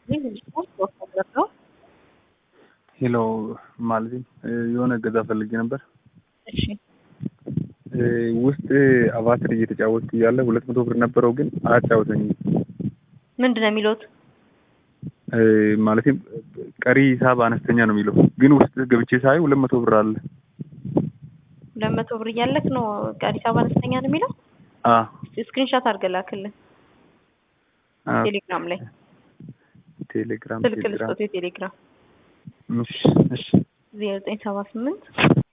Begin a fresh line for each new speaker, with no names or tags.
ሄሎ ማለት የሆነ እገዛ ፈልጌ ነበር።
እሺ
ውስጥ አቫትር እየተጫወትኩ እያለ ሁለት መቶ ብር ነበረው ግን አያጫወተኝም።
ምንድን ነው የሚሉት?
ማለትም ቀሪ ሂሳብ አነስተኛ ነው የሚለው ግን ውስጥ ገብቼ ሳይ ሁለት መቶ ብር አለ።
ሁለት መቶ ብር እያለክ ነው አዲስ አበባ አነስተኛ ነው የሚለው?
አ
ስክሪንሻት አድርገህ ላክልን
አ
ቴሌግራም ላይ
ቴሌግራም
ስልክ
ቴሌግራም
ልስጦት የቴሌግራም
እሺ እሺ
ዜሮ ዘጠኝ ሰባ ስምንት